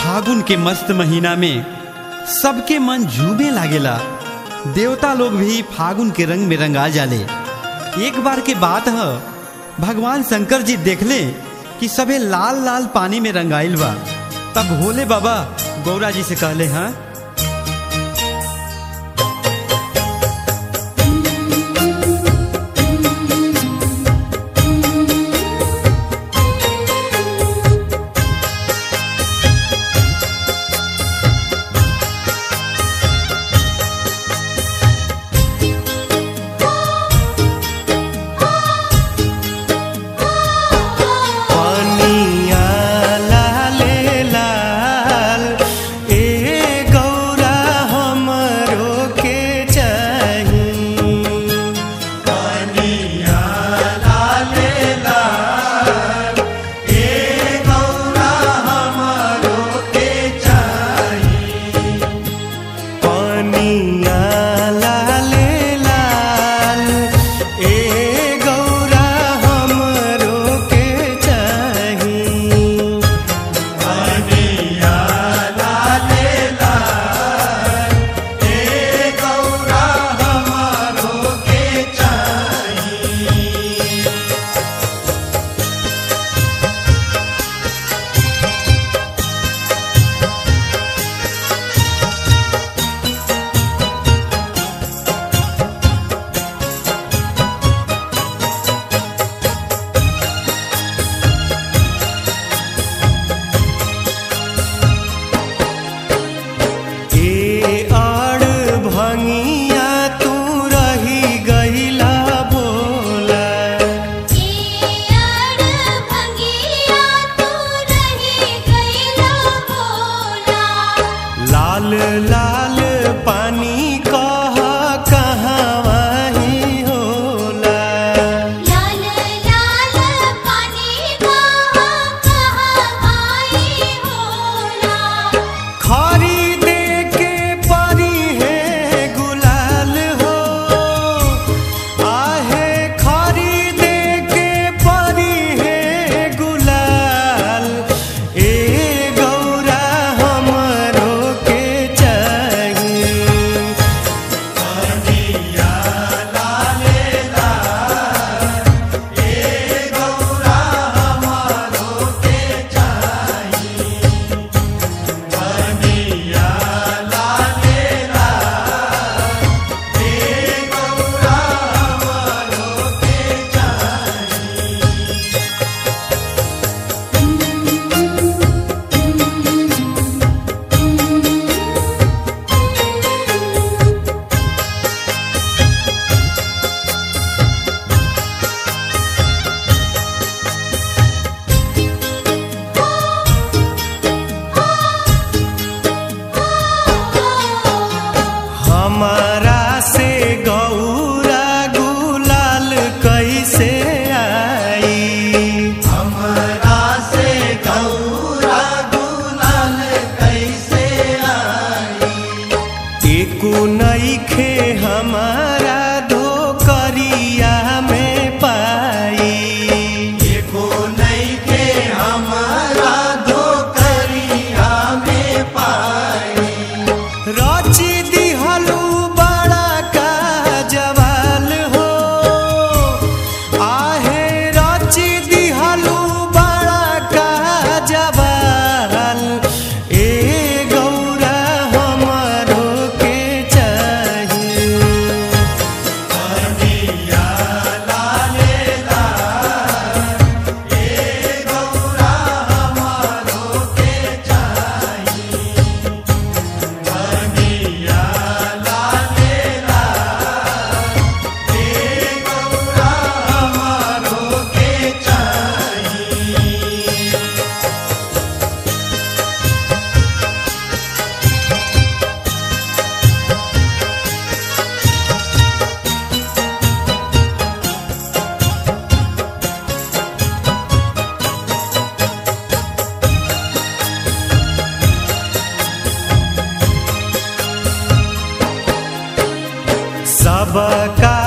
फागुन के मस्त महीना में सबके मन झूमे लागेला देवता लोग भी फागुन के रंग में रंगा जाले एक बार के बात है भगवान शंकर जी देखले कि सबे लाल लाल पानी में रंगाइल बा तब भोले बाबा गौरा जी से कहले हाँ पनिया लाले लाल ए गौरा हमरो के चाही पनिया लाले लाल ए गौरा हमरो के चाही पनिया लाले लाल ए गौरा हमरो के चाही पनिया लाले लाल ए गौरा हमरो के चाही ए आड़ भंगिया तू रही गईला बोला लाल लाल पानी कह कहवा ही होला खरीदे के परी है गुलाल हो आहे खरीदे के परी है गुलाल ए गौरा हमरो के चाहिए हमारा से गौरा गुलाल कैसे आई हमारा से गौरा गुलाल कैसे आई एको नईखे हमारा धोकरिया में पाई एको नईखे हमारा धोकरिया में पाई रची दिहलू बड़ा का जवाल हो आहे रची दिहलू बड़ा का जवाल ए गौरा हमरो के चाहिए सबका